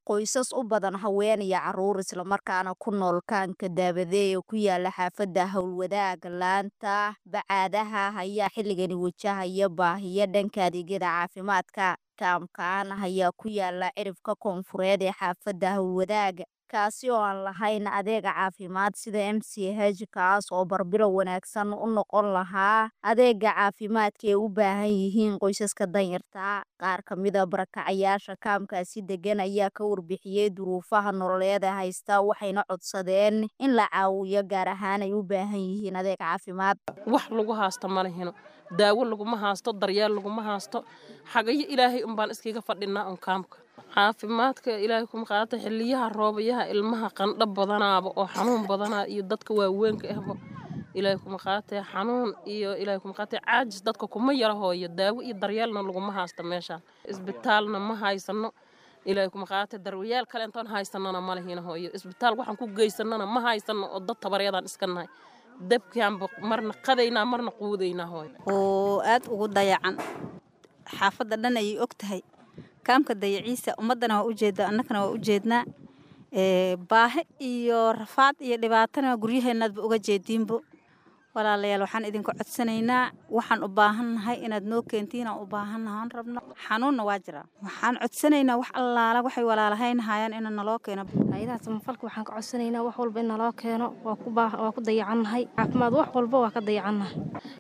qoysas u badan haween iyo caruur islamarkaana ku nool kaanka daabadee ee ku yaala xaafadda howlwadaaga laanta bacaadaha ayaa xilligani wajahaya baahiyo dhanka adeegyada caafimaadka kaamkan ayaa ku yaala cirifka koonfureed ee xaafadda howlwadaaga kaasi oo aan lahayn adeega caafimaad sida m c h kaas oo barbilow wanaagsan u noqon lahaa adeega caafimaadka ay u baahan yihiin qoysaska danyarta qaar ka mida barakacayaasha kaamkaasi degan ayaa ka warbixiyey duruufaha nololeed ee haysta waxayna codsadeen in la caawiyo gaar ahaan ay u baahan yihiin adeeg caafimaad wax lagu haasto ma lehino daawo laguma haasto daryeel laguma haasto xagayo ilaahay unbaan iskaga fadhinaa un kaamka caafimaadka ilaahay kuma qaata xiliyaha roobayaha ilmaha qandho badanaaba oo xanuun badanaa iyo dadka waaweynka ahba ilaahay kuma qaatee xanuun iyo ilaahay kuma qaatee caajis dadka kuma yara hooyo daawo iyo daryeelna laguma haysto meesha isbitaalna ma haysano ilaahay kuma qaatee daryeeel kale intoon haysanana ma lehina hooyo isbitaal waxaan ku geysanana ma haysano oo dad tabaryadaan iska nahay dabkaanba marna qadaynaa marna quudaynaa hooyo oo aad ugu dayacan xaafadda dhan ayay og tahay kaamka dayaciisa ummaddana waa ujeedaa annagana waa ujeednaa baahi iyo rafaad iyo dhibaatana guryaheennaadba uga jeediinbo walaalayaal waxaan idinka codsanaynaa waxaan u baahannahay inaad noo keentiin aan u baahannahay aan rabno xanuunna waa jiraa waxaan codsanaynaa wax allaala waxay walaalahayn hayaan ina naloo keeno hay-adaha samafalka waxaan ka codsanaynaa wax walba in naloo keeno waa ku dayacannahay caafimaad wax walba waa ka dayacannahay